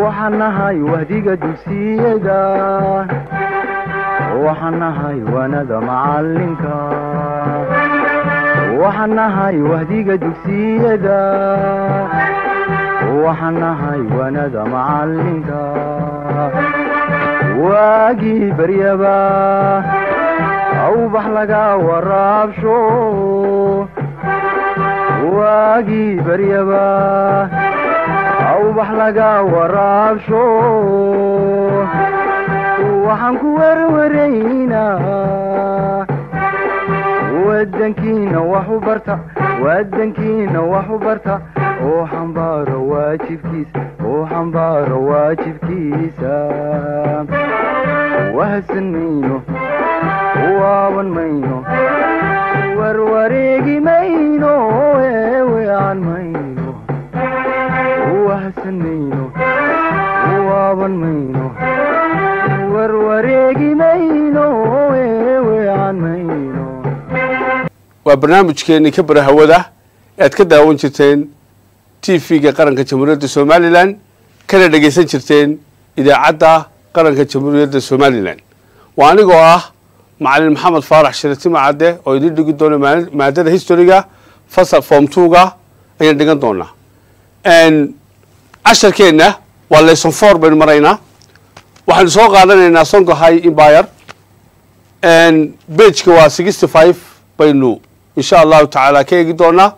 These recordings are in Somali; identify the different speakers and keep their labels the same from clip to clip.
Speaker 1: waxaan nahay wahdiga dugsiyada waxaan nahay waanada macalinka waxaan nahay wahdiga dugsiyada waxaan nahay waanada macalinka waagii baryaba awbax laga waraabsho waagii baryaba awbax laga waraabsho waxaan ku werwaraynaa wadankiina wax u barta wadankiina wax u barta oo xambaaro waajibkiisa oo xambaaro waajibkiisa wahadsan mayno waaban mayno warwareegi mayno eewean mayno wahadsan mayno waaban mayno warwareegi mayno eewean mayno
Speaker 2: waa barnaamijkeennii ka bara hawada ee aad ka daawan jirteen t v-ga qaranka jamhuuriyadda somalilan kana dhegaysan jirteen idaacadda qaranka jamhuuriyadda somalilan waa anigoo ah macalin maxamed faarax shiratimo cadde oo idiin dhigi doona maadada historyga fasal form twoga ayaan dhigan doonaa casharkeenna waa lesson four baynu maraynaa waxaanu soo qaadanaynaa songo high empire bageka waa sixty five baynu insha allahu tacaala ka eegi doonaa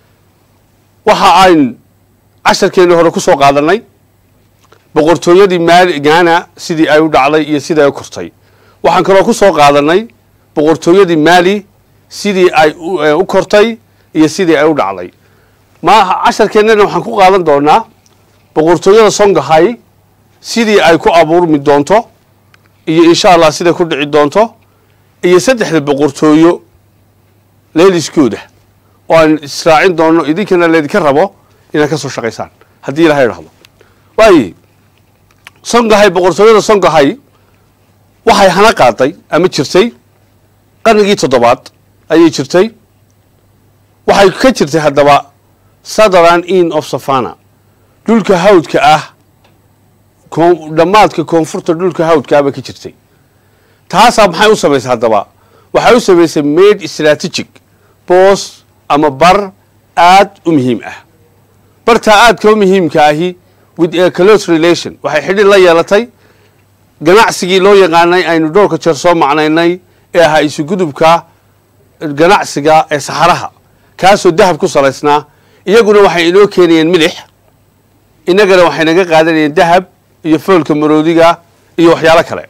Speaker 2: waxa ayn casharkeennii hore ku soo qaadanay boqortooyadii maali gaana sidii ay u dhacday iyo sidii ay u kortay waxaan kaloo ku soo qaadanay boqortooyadii maali sidii ay u kortay iyo sidii ay u dhacday ma casharkeennana waxaan ku qaadan doonaa boqortooyada songahay sidii ay ku abuurmi doonto iyo insha allah siday ku dhici doonto iyo saddexda boqortooyo leeliskooda oo aan israacin doono idinkana laydinka rabo inaad ka soo shaqaysaan haddii ilaha idhahdo waaye songahay boqortooyada songahay waxay hana qaaday ama jirtay qarnigii toddobaad ayay jirtay waxay ka jirtay haddaba southern in of savana dhulka hawdka ah dhammaadka koonfurta dhulka hawdka ah bay ka jirtay taasaa maxay u samaysay haddaba waxay u samaysay made strategic boos ama bar aad u muhiim ah bartaa aadka u muhiimka ahi with a close relation waxay xidhiir la yeelatay ganacsigii loo yaqaanay aynu dhowrka jeer soo macnaynay ee ahaa isugudubka ganacsiga ee saxaraha kaasoo dahab ku salaysnaa iyaguna waxay inoo keenayeen milix innagana waxay naga qaadanayeen dahab iyo foolka maroodiga iyo waxyaalo kale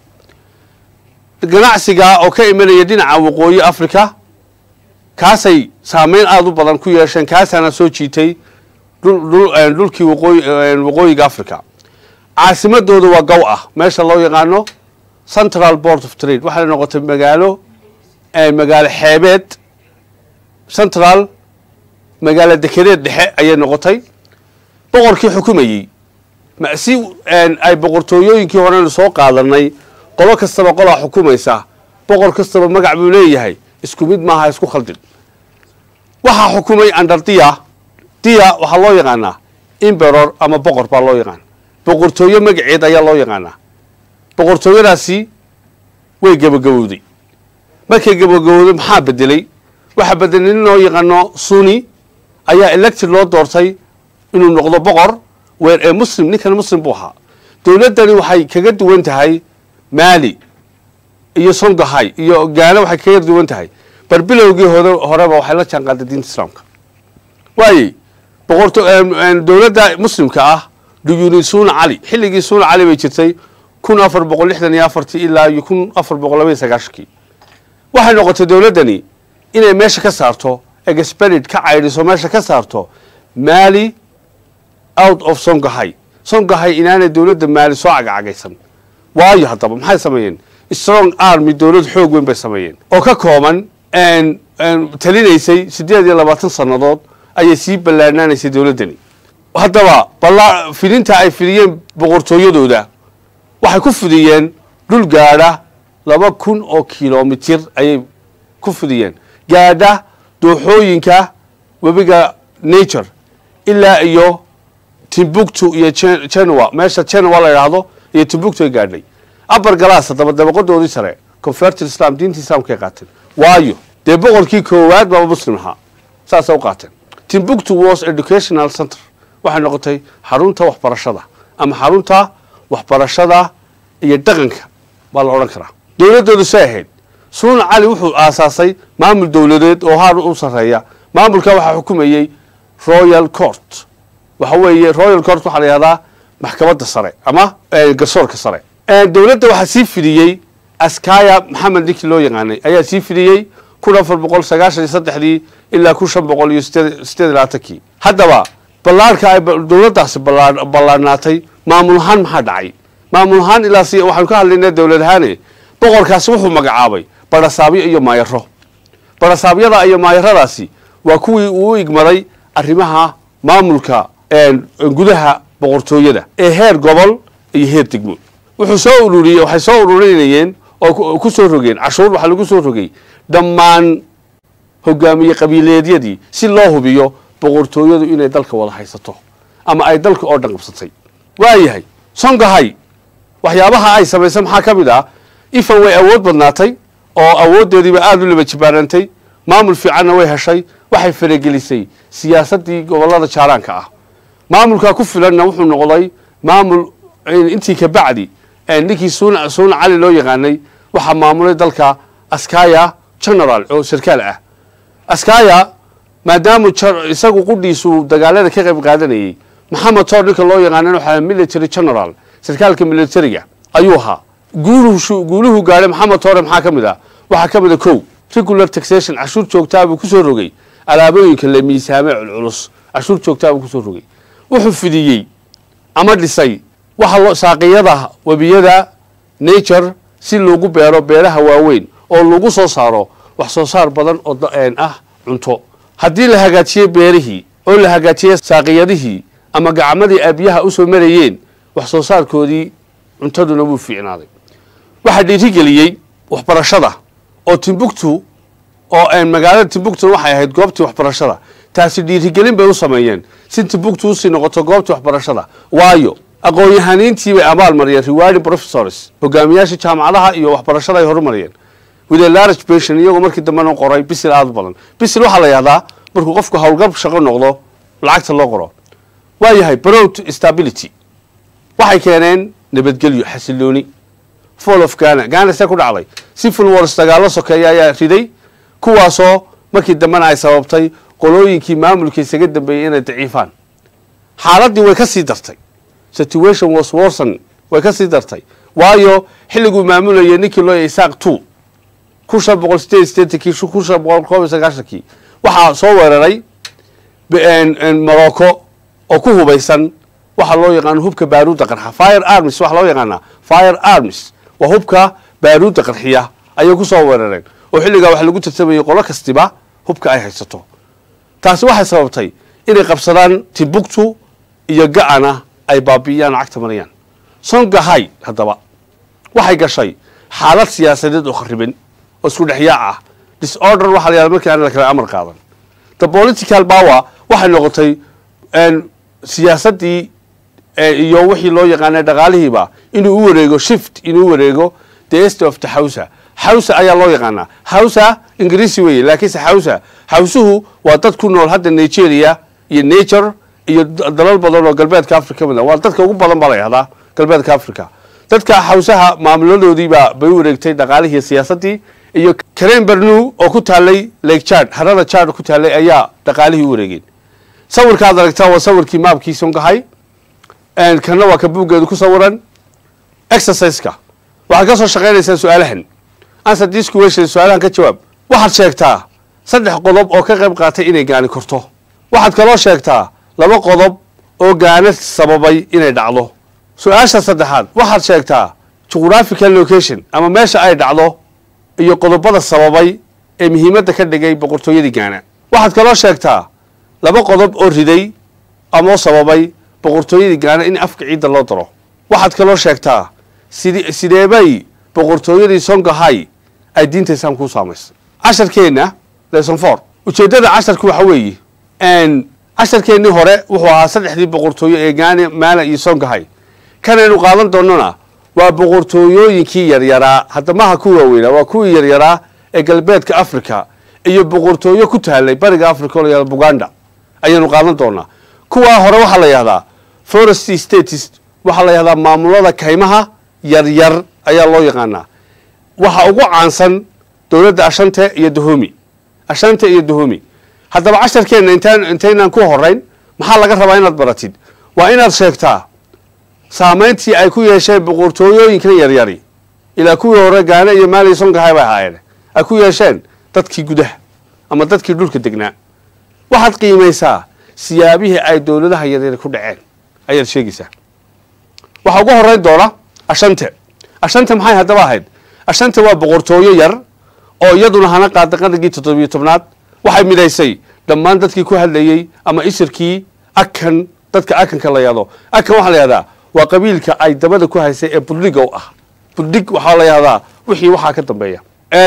Speaker 2: ganacsiga oo ka imanaya dhinaca waqooyi africa kaasay saameyn aada u badan ku yeesheen kaasaana soo jiitay dhulkii waqooyiga africa caasimadooda waa gow ah meesha loo yaqaano central board of trade waxay noqotay magaalo magaalo xeebeed central magaalo dekedeed dhexe ayay noqotay boqorkii xukumayey si ay boqortooyooyinkii horena soo qaadanay qolo kastaba qolaa xukumaysa boqor kastaba magac buu leeyahay isku mid maaha isku khaldin waxaa xukumay under dia dia waxaa loo yaqaanaa imberor ama boqor baa loo yaqaana boqortooyo magaceed ayaa loo yaqaanaa boqortooyadaasi way gabagabowday markay gabagabowday maxaa bedelay waxaa bedelay nin loo yaqaano suni ayaa elected loo doortay inuu noqdo boqor weer ee muslim ninkan muslim buu ahaa dowladdani waxay kaga duwan tahay maali iyo songahay iyo gaana waxay kaga duwan tahay barbilowgii hore horeba waxay la jaan qaaday diinta islaamka waaye boqorto dowladda muslimka ah duyuni suuna cali xilligii suuna cali bay jirtay kun afar boqol lixdan iyo afartii ilaa iyo kun afar boqol labaiyo sagaashankii waxay noqotay dowladdani inay meesha ka saarto experid ka caydhiso meesha ka saarto maali out of songahay songahay inaanay dowladda maali soo cagacagaysan waayo haddaba maxay sameeyeen strong army dowlad xoog weyn bay sameeyeen oo ka kooban talinaysay siddeed iyo labaatan sannadood ayay sii ballaanaanaysay dowladdani haddaba balla fidinta ay fidiyeen boqortooyadooda waxay ku fidiyeen dhul gaadha laba kun oo kilomitir ayay ku fidiyeen gaadha dooxooyinka webiga nature ilaa iyo timbuktu iyo Gen- genoa meesha genoa la yidhaahdo iyo timbuktu ay gaadhay abar galaas haddaba dabaqadoodii sare converted islam diinta islaamka ay qaateen waayo dee boqorkii koowaad baaba muslim ahaa saasay u qaateen timbuktu was educational center waxay noqotay xarunta waxbarashada ama xarunta waxbarashada iyo dhaqanka baa la odhan karaa dowladdoodu say ahayd suuna cali wuxuu aasaasay maamul dowladeed oo haar u sarreeya maamulka waxaa xukumayey royal court waxa weeye royal court waxaa la yihahdaa maxkamadda sare ama eh, garsoorka sare Eh, dowladda waxaa sii fidiyey askaya maxamed ninkii loo yaqaanay ayaa sii fidiyey kun afar boqol sagaashan iyo saddexdii ilaa kun shan boqol iyo sideed sideed iyo labaatankii haddaba ballaarka ay ba- dowladdaasi ballaa- ballaarnaatay maamul ahaan maxaa dhacay maamul ahaan ilaa si waxaanu ka hadlaynaa dowlad ahaane boqorkaasi wuxuu magacaabay barasaabyo iyo maayaro barasaabyada iyo maayaradaasi waa kuwii uu u igmaday arrimaha maamulka een, gudaha boqortooyada ee heer gobol iyo heer degmo wuxuu soo ururiyey waxay soo ururinayeen oo ku- ku soo rogeen cashuur waxaa lagu soo rogay dhammaan hogaamiye qabiileedyadii si loo hubiyo boqortooyadu inay dalka wada haysato ama ay dalka oo dhan qabsatay waayahay songahay waxyaabaha ay samaysay maxaa ka mid ah ifan way awood badnaatay oo awooddeediiba aada u laba jibaarantay maamul fiicanna way heshay waxay faragelisay siyaasaddii gobollada jaaraanka ah maamulkaa ku filanna wuxuu noqday maamul in- intii ka bacdi ee ninkii suuna suuna cali loo yaqaanay waxaa maamulay dalka askaya general oo sarkaal ah askaya maadaamu jar- isagu qudhiisu dagaalada ka qayb qaadanayey maxamed toor ninka loo yaqaanan waxaa military general sarkaalka militariga ayuu ahaa guuluhu shu- guuluhu gaadhay maxamed toore maxaa ka mid ah waxaa ka mid a kow regular taxation cashuur joogtaa buu kusoo rogay alaabooyinka la miisaame culculus cashuur joogtaa buu kusoo rogay wuxuu fidiyey ama dhisay waxa loo saaqiyada webiyada nature si loogu beero beeraha waaweyn oo lagu soo saaro wax soo saar badan oo da- een ah cunto haddii la hagaajiyey beerihii oo la hagaajiyey saaqiyadihii ama gacmadii ay biyaha usoo marayeen wax soo saarkoodii cuntaduna wuu fiicnaaday waxaa dhiirigeliyey waxbarashada oo timbuktu oo een magaalada timbuktu waxay ahayd goobtii waxbarashada taasi dhiirigelin bay u sameeyeen si timbuktu usii noqoto goobtii waxbarashada waayo aqoon-yahaniintii bay abaal mariyeen rewarding professors hogaamiyaasha jaamacadaha iyo waxbarashada ay horumariyeen with a large pension iyagoo markii dambena qoray bisil aada u badan bisil waxaa la yihahdaa markuu qofku howlgab shaqo noqdo lacagta loo qoro waayahay broad stability waxay keeneen nabadgelyo xasilooni fall of Ghana Ghana see ku dhacday civil wars dagaalo sokeeya ayaa riday kuwaasoo markii dambena ay sababtay qolooyinkii maamulka isaga dambeeyey inay daciifaan xaaladdii way ka sii dartay situation was worsen way ka sii dartay waayo xilliguu maamulayay ninkii loo yahay isaaq two kun shan boqol sideed iyo siddeetankii kun shan boqol koob iyo sagaashankii waxaa soo weeraray b- morocco oo ku hubaysan waxaa loo yaqaano hubka baaruudda qarxa fire arms waxaa loo yaqaanaa fire arms waa hubka baaruudda qarxiya ayay ku soo weerareen oo xilligaa waxa lagu tartamayay qolo kastiba hubka ay haysato taasi waxay sababtay inay qabsadaan timbuktu iyo ga-ana ay baabi'iyaan oo cagta mariyaan songahay haddaba waxay gashay xaalad siyaasadeed oo khariban oo isku dhexyaac ah disorder waxaa la yahada markii aan la kala amar qaadan the political power waxay noqotay een, siyaasaddii ee, iyo wixii loo yaqaanay dhaqaalihiiba inuu u wareego shift inuu u wareego the est of the hausa hausa ayaa loo yaqaanaa hausa ingiriisi weeye laakiinse hausa hausuhu waa dad ku nool hadda nigeria iyo nature iyo d- dalal badan oo galbeedka africa ka mid ah waa dadka ugu badan baa la yahdaa galbeedka africa dadka hawsaha maamuladoodiibaa bay u wareegtay dhaqaalihii siyaasaddii iyo karen bernu oo ku taalay lake chad harada chad ku taalay ayaa dhaqaalihii u wareegeen sawirkaad aragtaa waa sawirkii maabkii songahay een, kana waa ka buuggeedu ku sawiran exerciseka waxaad ka soo shaqaynaysaa su-aalahan answer this question su-aalahan ka jawaab waxaad sheegtaa saddex qodob oo ka qayb qaatay inay gaani korto waxaad kaloo sheegtaa laba qodob oo gaana sababay inay dhacdo su-aasha saddexaad waxaad sheegtaa geographical location ama meesha ay dhacdo iyo qodobada sababay ee muhiimadda ka dhigay boqortooyadii gaana waxaad kaloo sheegtaa laba qodob oo riday ama oo sababay boqortooyadii gaana in afka ciidda loo daro waxaad kaloo sheegtaa sidi sideebay boqortooyadii songahay ay diinta islaamka u saamaysay casharkeenna lesson four ujeeddada casharku waxa weeye n casharkeennii hore wuxuu ahaa saddexdii boqortooyo ee gaane maala iyo songahay kanaynu qaadan doonona waa boqortooyooyinkii yaryaraa hadda maha ku waaweynaa waa kuwii yaryaraa ee galbeedka africa iyo boqortooyo ku taalay bariga africa oo la yahda buganda ayaynu qaadan doonaa kuwaa hore waxaa la yahdaa forest states waxaa la yahdaa maamulada kaymaha yaryar ayaa loo yaqaanaa waxa ugu caansan dowladda ashante iyo dahomi ashante iyo dahomi haddaba casharkeenna intaan intaynaan ku horeyn maxaa laga rabaa inaad baratid waa inaad sheegtaa saamayntii ay ku yeesheen boqortooyooyinkan yaryari ilaa kuwii hore gaane iyo maali songahay bay ahaayeen ay ku yeesheen dadkii gudaha ama dadkii dhulka degnaa waxaad qiimaysaa siyaabihii ay dowladaha yaryari ku dhaceen ayaad sheegaysaa waxaa ugu horeyn doona ashante ashante maxay haddaba ahayd ashante waa boqortooyo yar oo iyaduna hana qaada qarnigii toddobiyo tobnaad waxay midaysay dhammaan dadkii ku hadlayey ama isirkii akan dadka akanka la yahdo akan waxaa la yahdaa waa qabiilka ay dabada ku haysay ee budhiga u ah budhig waxaa la yahdaa wixii waxaa ka dambeeya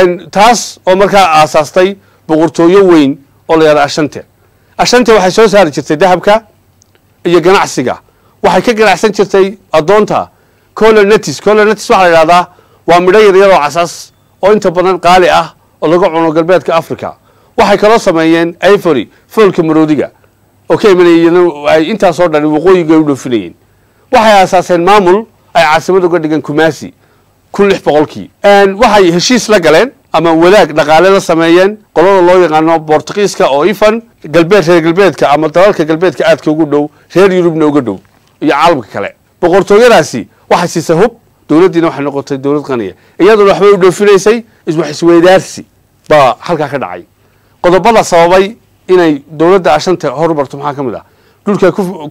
Speaker 2: taas oo markaa aasaastay boqortooyo weyn oo la yahda ashante ashante waxay soo saari jirtay dahabka iyo ganacsiga waxay ka ganacsan jirtay addoonta colonetis colonetis waxaa la yidhahdaa waa midho yaryaroo casas oo inta badan qaali ah oo laga cuno galbeedka africa waxay kaloo sameeyeen ivory foolka maroodiga oo ka imanayeen ay intaasoo dhan waqooyiga u dhoofinayeen waxay aasaaseen maamul ay caasimad uga dhigan kumasi kun lix boqolkii waxay heshiis la galeen ama wadaag dhaqaale la sameeyeen qolada loo yaqaano bortugiiska oo ifan galbeed reer galbeedka ama dalalka galbeedka aadka ugu dhow reer yurubna uga dhow iyo caalamka kale boqortooyadaasi waxay siisay hub dowladdiina waxay noqotay dowlad qaniya iyaduna waxbay u dhoofinaysay iswax isweydaarsi baa halkaa ka dhacay qodobada sababay inay dowladda ashanta horumarto maxaa ka mid ah dhulka ku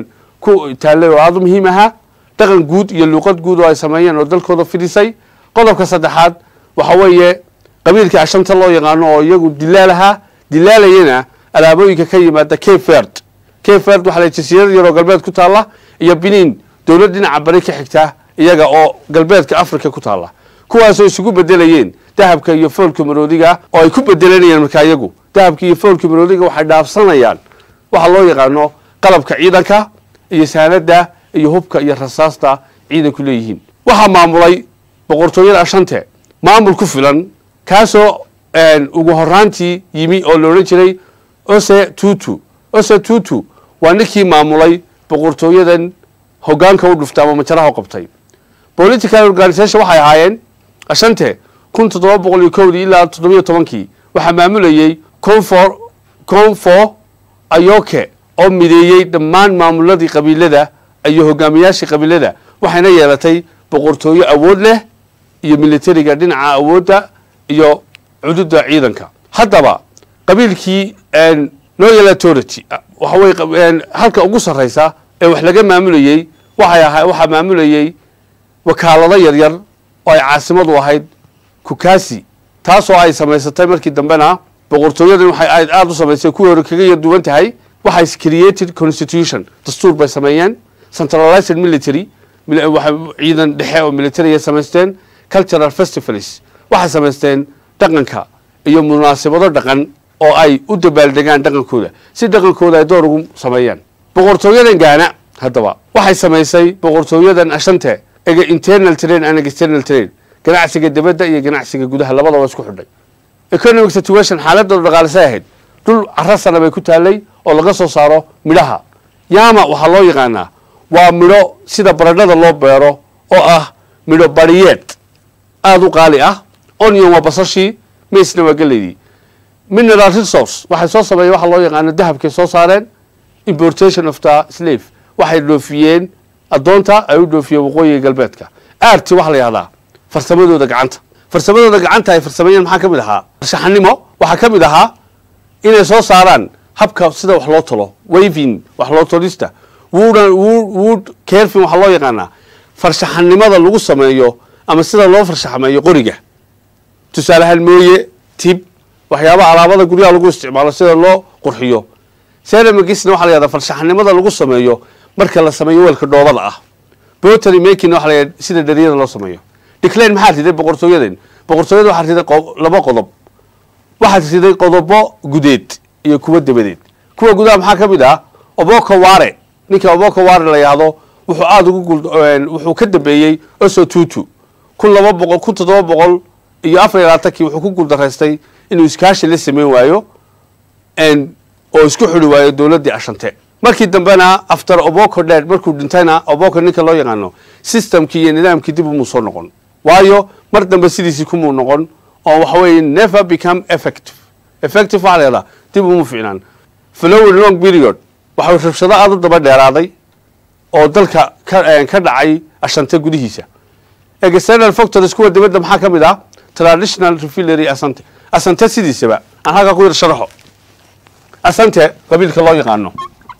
Speaker 2: ku taallay oo aada u muhiim ahaa dhaqan guud iyo luuqad guud oo ay sameeyeen oo dalkooda fidhisay qodobka saddexaad waxa weeye qabiilka ashanta loo yaqaano oo iyagu dilaal ahaa dilaalayana alaabooyinka ka yimaada keferd keferd waxaa la jasiirad yaroo galbeed ku taalla iyo biniin dowlad dhinaca bari ka xigta iyaga oo galbeedka africa ku taalla kuwaasoo isugu bedelayeen dahabka iyo foolka maroodiga oo ay ku bedelanayeen markaa iyagu dahabka iyo foolka maroodiga waxay dhaafsanayaan waxaa loo yaqaano qalabka ciidanka iyo saanada iyo hubka iyo rasaasta ciidanku leeyihiin waxaa maamulay boqortooyada ashante maamul ku filan kaasoo ugu horaantii yimi oo la odhan jiray ose tutu ose tutu waa ninkii maamulay boqortooyadan hogaanka u dhuftay ama majaraha u qabtay political organisation waxay ahaayeen ashante kun toddoba boqol iyo kowdii ilaa toddobiyo tobankii waxaa maamulayey confor confo ayoke oo mideeyey dhammaan maamuladii qabiilada iyo hogaamiyaashii qabiilada waxayna yeelatay boqortooyo awood leh iyo militariga dhinaca awoodda iyo cududa ciidanka haddaba qabiilkii loyal authority waxa weye halka ugu sarraysa ee wax laga maamulayey waxay ahaa waxaa maamulayey wakaalado yaryar oo ay caasimadu ahayd kukasi taasoo ay samaysatay markii dambena boqortooyadan waxay aad aada u samaysay kuwii hore kaga yarduwan tahay waxay created constitution dastuur bay sameeyeen centralized military ciidan dhexe oo military ay samaysteen cultural festivals waxay samaysteen dhaqanka iyo munaasabado dhaqan oo ay u dabaaldegaan dhaqankooda si dhaqankooda ay door ugu sameeyaan boqortooyadan gaana haddaba waxay samaysay boqortooyadan ashante ega internal train and external train ganacsiga dibadda iyo ganacsiga gudaha labadaba isku xidhay economic situation xaaladooda dhaqaalisay ahayd dhul cara sana bay ku taalay oo laga soo saaro midhaha yaama waxaa loo yaqaanaa waa midho sida baradhada loo beero oo ah midho bariyeed aada u qaali ah onion waa basashii maisna waa geleydii mineral resource waxay soo sameeyeen waxaa loo yaqaano dahabkay soo saareen importation of the slave waxay dhoofiyeen addoonta ay u dhoofiyeen waqooyiga galbeedka aarti waxaa la yihahdaa farsamadooda gacanta farsamadooda gacanta ay farsameeyeen maxaa ka mid ahaa farshaxanimo waxaa ka mid ahaa inay soo saaraan habka sida wax loo talo waving wax loo tolista wood wood kerfin waxaa loo yaqaanaa farshaxanimada lagu sameeyo ama sida loo farshaxmeeyo qoriga tusaalehaan mooye tib waxyaabaha alaabada guryaha lagu isticmaalo sida loo qurxiyo seramagisna waxa la yahdaa farshaxanimada lagu sameeyo marka la sameeyo weelka dhoobada ah botany making waxa la yahda sida dhariyada loo sameeyo declan maxaa riday boqortooyadan boqortooyada waxaa riday laba qodob waxaad riday qodobo gudeed iyo kuwa dabadeed kuwa gudaha maxaa ka mid ah oboko ware ninka oboko ware la yahdo wuxuu aada ugu gul wuxuu ka dambeeyey oso tutu kun laba boqol kun toddoba boqol iyo afar iyo labaatankii wuxuu ku guuldaraystay inuu iskaashi la sameyn waayo oo isku xuri waayo dowladdii ashante markii dambena after oboko dheer markuu dhintayna oboko ninka loo yaqaano systemkii iyo nidaamkii dib umuu soo noqon waayo mar dambe sidiisii kumuu noqon oo waxa weeye never become effective effective waxaa la yahdaa dib umu ficnaan flowing long period waxau rabshado aada u daba dheeraaday oo dalka ka ka dhacay ashante gudihiisa external factors kuwa dibadda maxaa ka mid ah traditional refilery asante asante sidiisaba aan halkaa ku yar sharaxo asante qabiilka loo yaqaano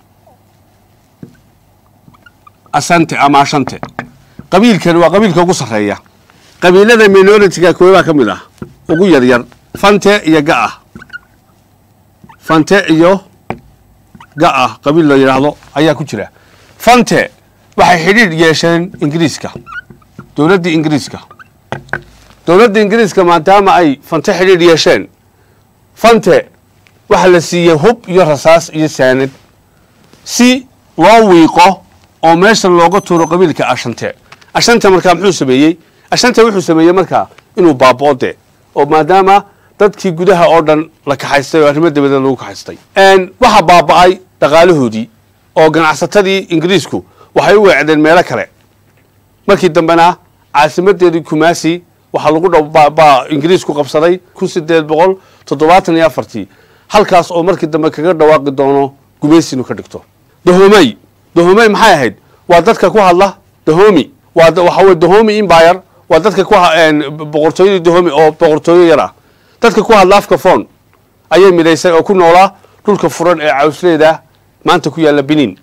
Speaker 2: asante ama ashante qabiilkan waa qabiilka ugu sarreeya qabiilada minority-ga koobaa ka mid ah ugu yar yar fante iyo ga-ah fante iyo ga-ah qabiil la yidhaahdo ayaa ku jira fante waxay xidhiidh yeesheen ingiriiska dowladdii ingiriiska dowladda ingiriiska maadaama ay fante xidhiidh yeesheen fante waxaa la siiyey hub iyo rasaas iyo saanad si loo wiiqo oo meesha looga tuuro qabiilka ashante ashante markaa muxuu sameeyey ashante wuxuu sameeyey markaa inuu baaboode oo maadaama dadkii gudaha oo dhan la kaxaystay oo arrimo dabadeed lagu kaxaystay waxaa baaba-ay dhaqaalahoodii oo ganacsatadii ingiriisku waxay u weecdeen meelo kale markii dambena caasimadeedii kumasi waxaa lagu dha ingiriisku qabsaday kun sideed boqol toddobaatan iyo afartii halkaas oo markii dambe kaga dhawaaqi doono gumaysi inuu ka dhigto dahomey dahomey maxay ahayd waa dadka ku hadla dahomi waa waxa weye dahomi imbayr waa dadka ku boqortooyadii dahomi oo boqortooyo yar ah dadka ku hadla afka fon ayay midaysay oo ku noolaa dhulka furan ee cawsleeda maanta ku yaalla benin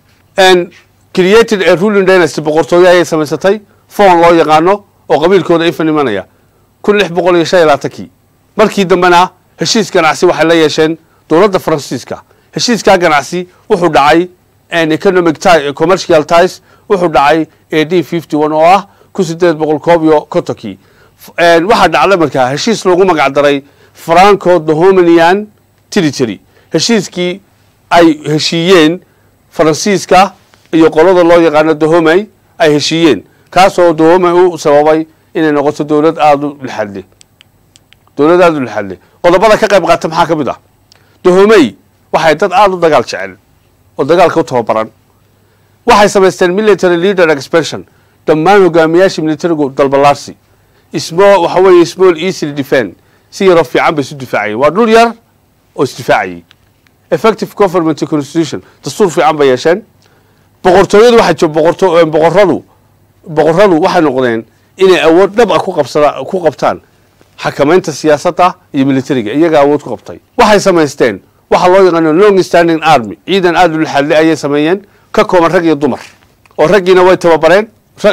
Speaker 2: created a ruling dynasty boqortooyo ayay samaysatay fon loo yaqaano oo qabiilkooda ifan imanaya kun lix boqol iyo shan iyo labaatankii markii dambena heshiis ganacsi waxay la yeesheen dowladda faransiiska heshiiskaa ganacsi wuxuu dhacay economic commercial ties wuxuu dhacay a d fifty one oo ah kun sideed boqol koob iyo kontonkii waxaa dhacday markaa heshiis loogu magac daray franco dohominian territory heshiiskii ay heshiiyeen faransiiska iyo qolada loo yaqaano dahomey ay heshiiyeen kaasoo dahomey u sababay inay noqoto dowlad aada u lixadle dowlad aada u lixadle qodobada ka qayb qaata maxaa ka mid ah dahomey waxay dad aada u dagaal jecel oo dagaalka u tababaran waxay samaysteen military leader expansion dhammaan hogaamiyaashii militarigu dalbalaarsi ismo waxa weeye small easily defend si yaroo fiican bay isu difaacayeen waa dhul yar oo isdifaacayay effective government constitution dastuur fiican bay yeesheen boqortooyadu waxay jo boqorto boqoradu boqoradu waxay noqdeen inay awood dhab ah ku qabsada ku qabtaan xakamaynta siyaasadda iyo militariga iyaga awood ku qabtay waxay samaysteen waxaa loo yaqaano long standing army ciidan aada u laxadle ayay sameeyeen ka kooban rag iyo dumar oo raggiina way tababareen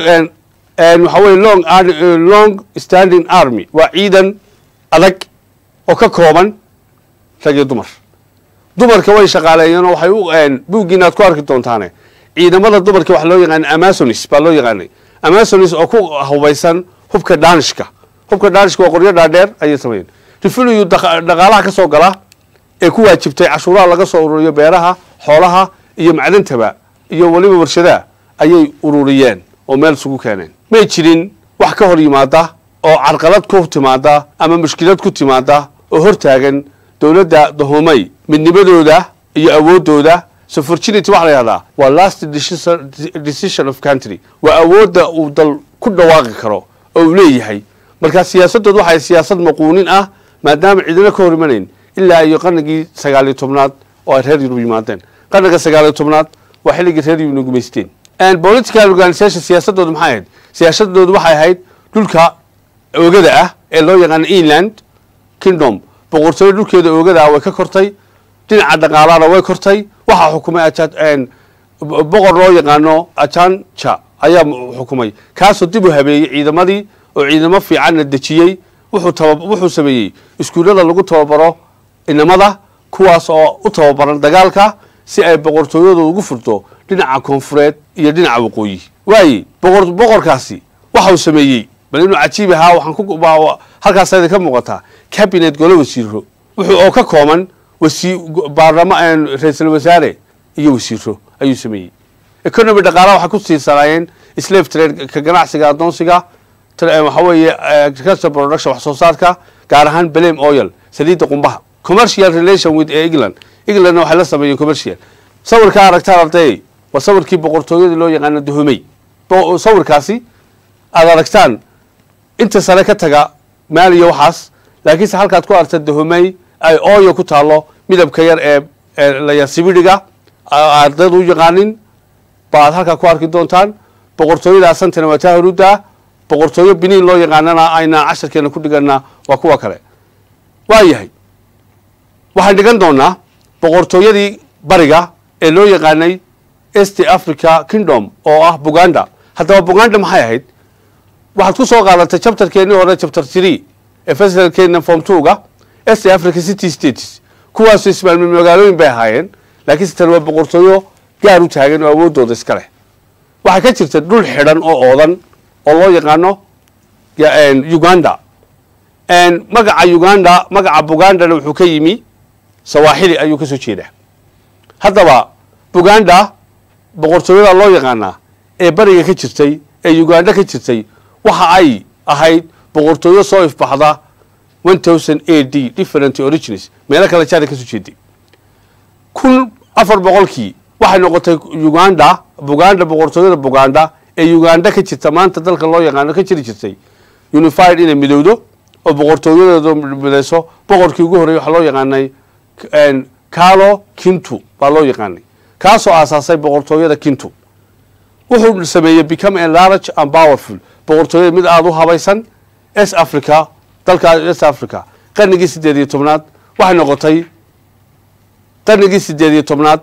Speaker 2: waxa weye long long standing army waa ciidan adag oo ka kooban rag iyo dumar dumarka way shaqaaleeyeen oo waxay u buuggiina aad ku arki doontaane ciidamada dumarka waxa loo yaqaana amasonis baa loo yaqaanay amasonis oo ku hubaysan hubka danishka hubka danishka waa qoryo dhaadheer ayay sameeyeen refiluyu dhaqaalaha ka soo gala ee ku waajibtay cashuuraha laga soo ururiyo beeraha xoolaha iyo macdantaba iyo weliba warshadaha ayay ururiyeen oo meel isugu keeneen may jirin wax ka hor yimaada oo carqalad ku timaada ama mushkilad ku timaada oo hortaagan dowladda dahomey midnimadooda iyo awooddooda sofortunity waxa la yihahdaa waa last decision of country waa awoodda uu dal ku dhawaaqi karo oo uu leeyahay markaa siyaasadooda waxay siyaasad maquunin ah maadaama cidina ka hor imanayn ilaa iyo qarnigii sagaaliyo tobnaad oo ay reer yurub yimaadeen qarniga sagaaliyo tobnaad waa xilligii reer yurubna gumaysteen political organisation siyaasadooda maxay ahayd siyaasadooda waxay ahayd dhulka oogada ah ee loo yaqaano england kingdom boqortooyo dhulkeeda oogada ah way ka kortay dhinaca dhaqaalana way kortay waxaa xukumay boqor loo yaqaano ajanja ayaa xukumay kaasoo dib u habeeyey ciidamadii oo ciidamo fiicanna dejiyey wuxuu sameeyey iskuullada lagu tababaro inamada kuwaas oo u tababaran dagaalka si ay boqortooyadu ugu furto dhinaca koonfureed iyo dhinaca waqooyi waaye boqor boqorkaasi waxau sameeyey bal inuu cajiib ahaa waxaan ku halkaas idin ka muuqataa cabinet golo wasiiro wuxuu oo ka kooban wasi baarlama ra-iisul wasaare iyo wasiiro ayuu sameeyey economy dhaqaalaha waxay ku tiirsanaayeen slave trade ka ganacsiga addoonsiga waxa weeye agriculture production wax soo saarka gaar ahaan blame oil saliidda qumbaha commercial relation with england englandna waxay la sameeyeen commercial sawirkaa aragtaan arday waa sawirkii boqortooyadii loo yaqaano dahomey sawirkaasi aada aragtaan inta sare ka taga maaliya waxaas laakiinse halkaad ku aragta dahomey ay ooyo ku taalo midabka yar ee layasibidhiga ardaydu u yaqaanin baad halkaa ku arki doontaan boqortooyada santana waa taa horuda boqortooyo biniin loo yaqaanana aynaan casharkeena ku dhiganaa waa kuwa kale waa yahay waxaan dhigan doonaa boqortooyadii bariga ee loo yaqaanay est africa kingdom oo ah buganda haddaba buganda maxay ahayd waxaad ku soo qaadatay chapterkeennii hore chapter tree ee festivalkeena form twoga est africa city states kuwaasu ismaalmi magaalooyin bay ahaayeen laakiinse tan waa boqortooyo gaar u taagan oo awooddooda iska leh waxaa ka jirta dhul xidhan oo oodan oo loo yaqaano uganda magaca uganda magaca bugandana wuxuu ka yimi sawaaxili ayuu ka soo jeedaa haddaba buganda boqortooyada loo yaqaanaa ee bariga ka jirtay ee uganda ka jirtay waxa ay ahayd boqortooyo soo ifbaxda one thousand a d different origins meelo kale jaari ka soo jeeday kun afar boqolkii waxay noqotay uganda buganda boqortooyada buganda ee uganda ka jirta maanta dalka loo yaqaano ka jiri jirtay unified inay midowdo oo boqortooyadeedu midayso boqorkii ugu horreyay waxaa loo yaqaanay carlo kintu baa loo yaqaanay kaasoo aasaasay boqortooyada kintu wuxuu sameeyey become a large and powerful boqortooyada mid aada u habaysan s africa dalka s africa qarnigii siddeed iyo tobnaad waxay noqotay qarnigii siddeed iyo tobnaad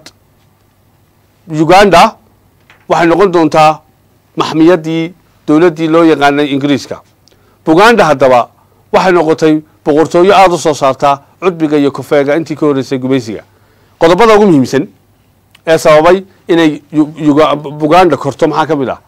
Speaker 2: uganda waxay noqon doontaa maxmiyadii dowladdii loo yaqaanay ingiriiska buganda haddaba waxay noqotay boqortooyo aada u soo saartaa cudbiga iyo kofeega intii ka horreysay gumaysiga qodobada ugu muhiimsan ee sababay inay buganda korto maxaa ka mid ah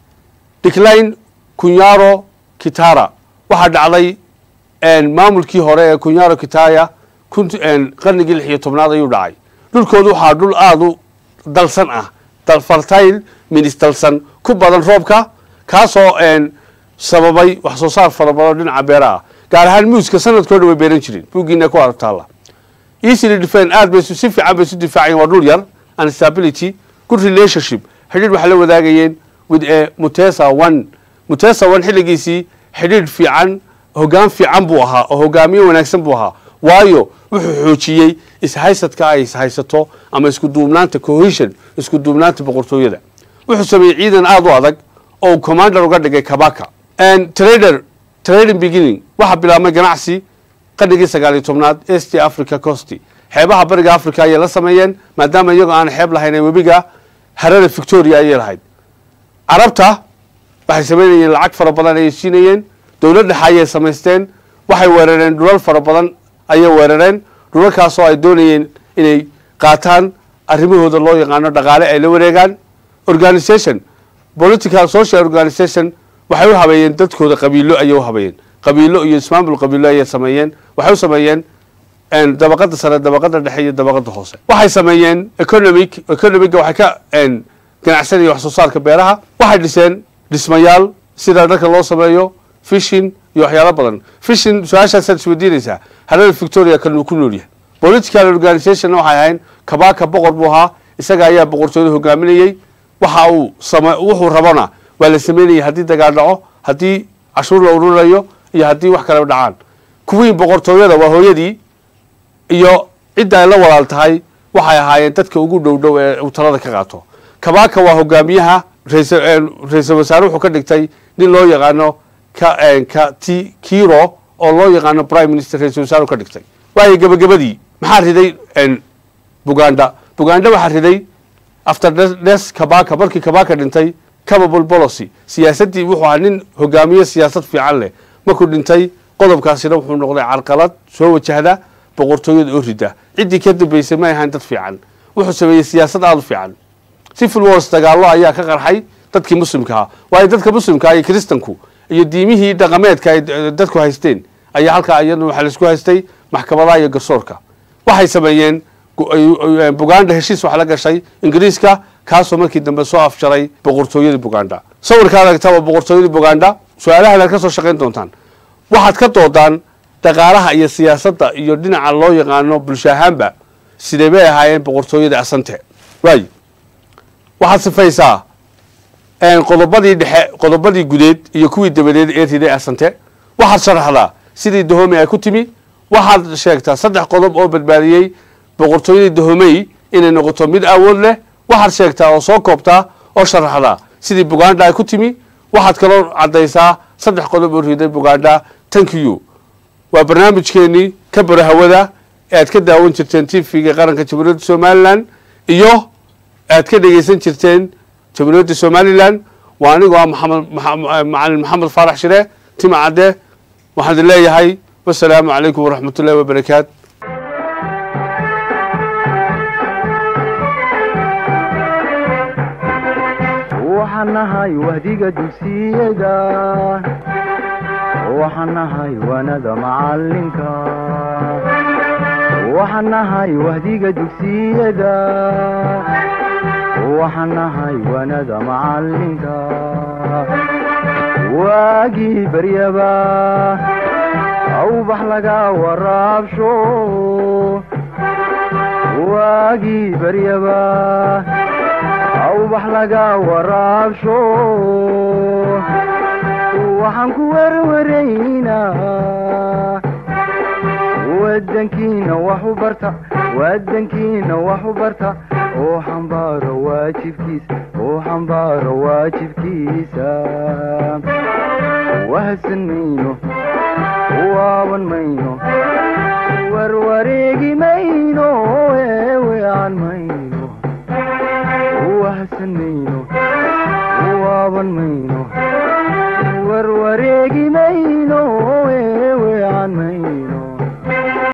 Speaker 2: decline kunyaro kitara waxaa dhacday maamulkii hore ee kunyaro kitaya qarnigii lix iyo tobnaad ayuu dhacay dhulkoodu waxaa dhul aada u dalsan ah fertile minis dalsan ku badan roobka kaasoo sababay wax soo saar fara badan dhinaca beeraha gaar ahaan muuska sanadkoo dhan way beeran jireen buuggiina ku aragtaala easily defend aad bay si fiican bay isu difaacayeen waa dhul yar and stability good relationship xidhiidh waxay la wadaagayeen with a mutesa one mutesa one xilligiisii xidhiidh fiican hoggaan fiican buu ahaa oo hogaamiye wanaagsan buu ahaa waayo wuxuu xoojiyey ishaysadka ay ishaysato ama isku duubnaanta cohesion isku duubnaanta boqortooyada wuxuu sameeyey ciidan aada u adag oo commander uga dhigay kabaka trader trading beginning waxaa bilaabmay ganacsi qarnigii sagaal iyo tobnaad est africa costi xeebaha bariga africa ayay la sameeyeen maadaama iyagoo aan xeeb lahayn webiga harada victoria ayay lahayd carabta waxay samaynayeen lacag fara badan ayay siinayeen dowlad dhexe ayay samaysteen waxay weerareen dhulal fara badan ayay weerareen dhulalkaasoo ay doonayeen inay qaataan arrimahooda loo yaqaano dhaqaale ay la wareegaan organisation political social organisation waxay u habeeyeen dadkooda qabiilo ayay u habeeyeen qabiilo iyo ismaamul qabiilo ayay sameeyeen waxay u sameeyeen dabaqada sare dabaqada dhexe iyo dabaqada hoose waxay sameeyeen economic economiga waxay ka ganacsanaya wax soo saarka beeraha waxay dhiseen dhismayaal sida dharka loo sameeyo fishin iyo waxyaalo badan fishin su-aashaasaad isweydiinaysaa harada victoria kanuu ku nool yahay political organisationna waxay ahayn kabaka boqor buu ahaa isaga ayaa boqortooyada hogaaminayey waxa uu same wuxuu rabona waa la sameynayay haddii dagaal dhaco haddii cashuur la ururayo iyo haddii wax kale dhacaan kuwii boqortooyada waa hooyadii iyo cidda ay la walaal tahay waxay ahaayeen dadka ugu dhow dhow ee uu talada ka qaato kabaka waa hogaamiyaha ra-iisul wasaare wuxuu ka dhigtay nin loo yaqaano ka t kiro oo loo yaqaano prime minister ra-isul wasaare ka dhigtay waayo gebagabadii maxaa riday buganda buganda waxaa riday after des kabaka markii kabaka dhintay capable policy siyaasaddii wuxuu ahaa nin hogaamiye siyaasad fiican leh markuu dhintay qodobkaasina wuxuu noqday carqalad soo wajahda boqortooyada oo rida ciddii ka dambeysay may ahayn dad fiican wuxuu sameeyey siyaasad aada u fiican civil wars dagaallo ayaa ka qarxay dadkii muslimka ahaa waayo dadka muslimkaa iyo kristanku iyo diimihii dhaqameedka ay dadku haysteen ayaa halkaa iyaduna waxaa laisku haystay maxkamadaha iyo garsoorka waxay sameeyeen buganda heshiis wax la gashay ingiriiska kaasoo markii dambe soo afjaray boqortooyadii buganda sawirka aragta waa boqortooyadii buganda su-aalahaad ka soo shaqayn doontaan waxaad ka doodaan dhaqaalaha iyo siyaasadda iyo dhinaca loo yaqaano bulsho ahaanba sidee bay ahaayeen boqortooyadii asante waay waxaad sifaysaa qodobadii dhexe qodobadii gudeed iyo kuwii dabadeed ee riday asante waxaad sharaxdaa sidii dahomey ay ku timi waxaad sheegtaa saddex qodob oo badbaadiyey boqortooyadii dahomey inay noqoto mid awood leh waxaad sheegtaa oo soo koobtaa oo sharaxdaa sidii buganda ay ku timi waxaad kaloo caddaysaa saddex qodob oo riday buganda tank you waa barnaamijkeenii ka bara hawada ee aad ka daawan jirteen tvga qaranka jamhuuriyadda somalilan iyo aad ka dhegeysan jirteen jamhuuriyadda somalilan waa anigoo ah maxamed macalin maxamed faarax shire tima cadde waxaan idin leeyahay wasalaamu calaykum waraxmat ullahi wabarakaat
Speaker 1: waxaan nahay wahdiga dugsiyada waxaan nahay wanada macalinka waxaan nahay wahdiga dugsiyada waxaan nahay wanada macalinka waagii baryaba awbax laga waraabsho waagii baryaba awbax laga waraabsho waxaan ku werwaraynaa wadankiina wax u barta wadankiina wax u barta oo xambaaro waajibkiisa oo xambaaro waajibkiisa wahsan mayno waaban mayno warwareegi mayno eewean mayno wahsan mayno waaban mayno warwareegi mayno eewean mayno